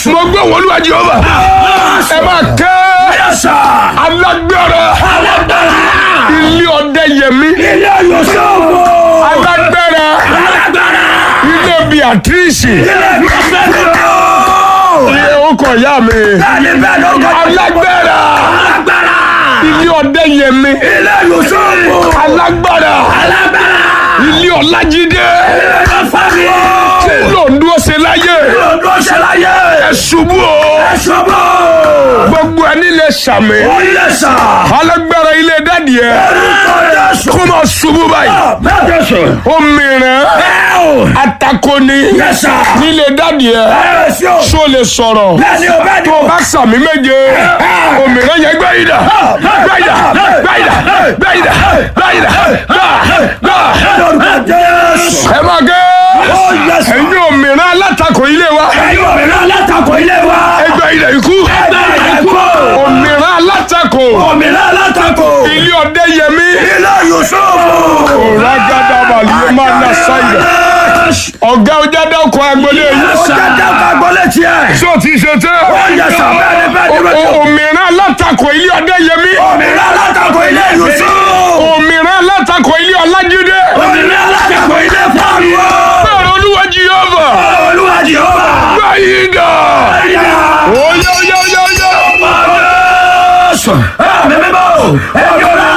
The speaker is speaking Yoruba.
mo gbé wọn olúwa jehova ẹ máa kẹ́ Yẹ́sà. alágbára Alágbára. ilé ọdẹ yẹmí Ilé Yusufu. alágbára Alágbára. ilé beatrice Ilé Yusufu. ilé ọkọ ìyá mi Bẹ́ẹ̀ni bẹ́ẹ̀ ló kọ́. alágbára Alágbára. ilé ọdẹ yẹmí Ilé Yusufu. alágbára Alágbára. ilé ọlájídé Ilé Yusufu. tí lòndó ṣe láyé Lọ́dún ṣẹláyé. ẹ ṣubú o Ẹ̀ṣọ́bọ̀. gbogbo ẹni lè ṣàmì Ó yẹ̀sà. alágbára ilé dádì ẹ Orúkọ Jésù. kó máa ṣubú báyìí Bẹ́ẹ̀ Jésù. òmìnira Bẹ́ẹ̀ o. atakoni Yẹ́sà. nílé dádì ẹ Bẹ́ẹ̀ sí o. ṣó lè sọ̀rọ̀ Bẹ́ẹ̀ni o bẹ́ẹ̀ni tó o. o bá sàmì méje òmìnira yẹn gbé yìí dà gbé yìí dà gbé yìí dà gbé yìí dà gbé yìí dà gbà gbà Lórúkọ Jésù. ẹ máa gé Ó yẹ̀sà. ẹ̀yin òmìnira alátakò ilé wa Ẹ̀yin òmìnira alátakò ilé wa. ẹgbẹ́ ilẹ̀ ikú Ẹgbẹ́ ìdẹ́kù. òmìnira alátakò Òmìnira alátakò. ilé ọdẹ yẹmí Ilé Yusufu. ragada balẹ̀ máa na sáyẹ̀ ọ̀gá ọjà dákọ̀ agbolé Ó yìí jẹ́ dáka gbọ́lé tiẹ̀. sọ ti ṣe tẹ́ Ó yẹ̀sà bẹ́ẹ̀ni bẹ́ẹ̀ni O- bẹ́ẹ̀ni. o- òmìnira alátakò ilé ọdẹ yẹmí Òmìnira alátakò ilé Yusufu. òmìnira alátakò ilé ọlájídé Òmìnira alátakò ilé Fáàlùwọ̀. bẹ́ẹ̀ olúwa jehova Olúwa Jehova. báyìí dà Ẹ̀yà. oyè oyè oyè oyè. Jésù. Ẹ̀mí mímọ́. Ẹ̀mí ọ̀la